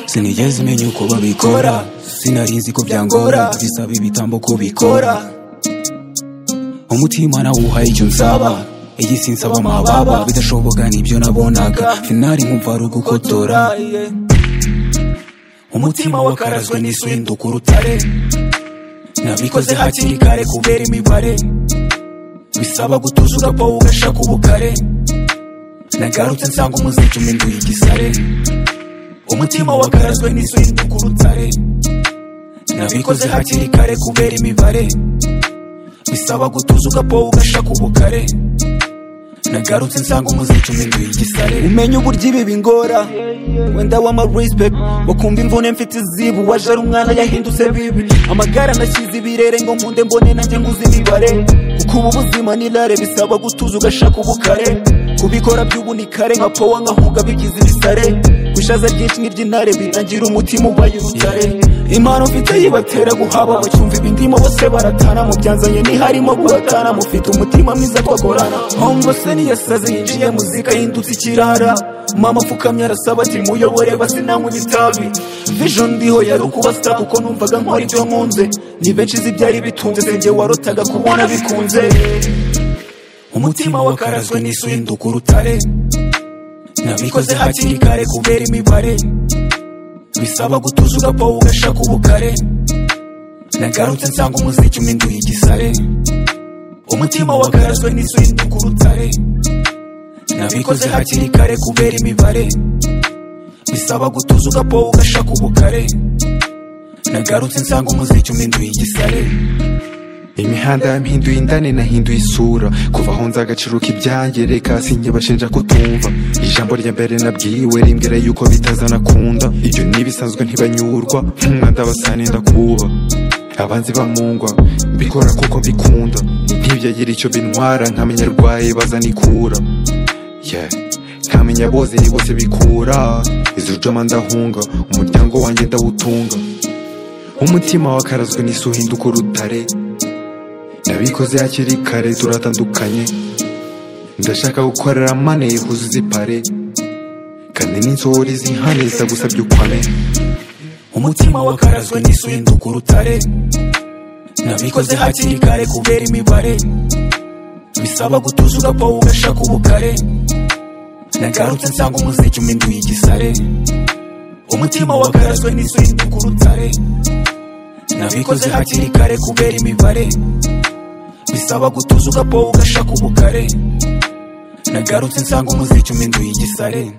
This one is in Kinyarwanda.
sinigeze menya uko babikora sinari nzi ko byangora bisaba ibitambo kubikora umutima nawuhaye icyo nsaba iyi sinsaba amababa bidashoboka nibyo nabonaga finari nkumva ari ugukotora umutima wakarazwe n'isuhinduka urutare nabikoze hakiri kare kubera imibare bisaba gutuza ugapfa ugashaka ubukare nagarutse nsanga umuziki uminduye igisare umutima wakarazwe n'isuhinduka urutare nabikoze hakiri kare kubera imibare bisaba gutuza ugapfa ugashaka ubukare nagarutse nsanga umuziki uminduye igisare umenye uburyo ibi bingora wenda wama respect bakumva imvune mfite izibu waje ari umwana yahindutse bibi amagara nashyize ibirere ngo nkunde mbone nanjye nguze imibare kuko ubu buzima ni rare bisaba gutuza ugashaka ubukare kubikora by'ubu ni kare nka powa nkahunga bigize ibisare kwishaza ryinshi n'iry'intare birangira umutima ubaye urutare impano mfite yibatera guhaba bacyumva ibindimo bose baratana mu byanzanye ntiharimo kubatana mufite umutima mwiza twagorana hongo se niyasaze yinjiye muzika yindutse ikirara mama apfukamye arasaba ati muyobore basi nanywe itabi vision ndiho yari ukuba star kuko numvaga nkora ibyo nkunze ni benshi izi byari bitunze sinjye warotaga kubona bikunze umutima wakarazwe n'isuhinduka urutare nabikoze hakiri kare kubera imibare bisaba gutuza ugapfa ugashaka ubukare nagarutse nsanga umuziki uminduye igisare umutima wakarazwe n'isuhinduka urutare nabikoze hakiri kare kubera imibare bisaba gutuza ugapfa ugashaka ubukare nagarutse nsanga umuziki uminduye igisare imihanda yampinduye indane nahinduye isura kuva aho nza agaciro k'ibyanjye reka sinjye bashinja kutumva ijambo rya mbere nabwiwe rimbwira yuko bitazanakunda ibyo n'ibisanzwe ntibanyurwa nk'umwanda basane ndakuba abanzi bamungwa mbikora kuko mbikunda ntibyagira icyo bintwara nkamenya arwaye bazana ikura Yeah. nkamenya bose ni bose bikura izirujoma ndahunga umuryango wanjye ndawutunga umutima wakarazwe n'isi uhinduka urutare nabikoze hakiri kare turatandukanye ndashaka gukorera mane huzuza ipare kandi n'inzori zihane zitagusabye ukwane umutima wakarazwe n'isuhinduka urutare nabikoze hakiri kare kubera imibare bisaba gutuza ugapfa ugashaka ubukare nagarutse nsanga umuziki uminduye igisare umutima wakarazwe n'isuhinduka urutare nabikoze hakiri kare kubera imibare bisaba gutuza ugapfa ugashaka ubukare nagarutse nsanga umuziki uminduye igisare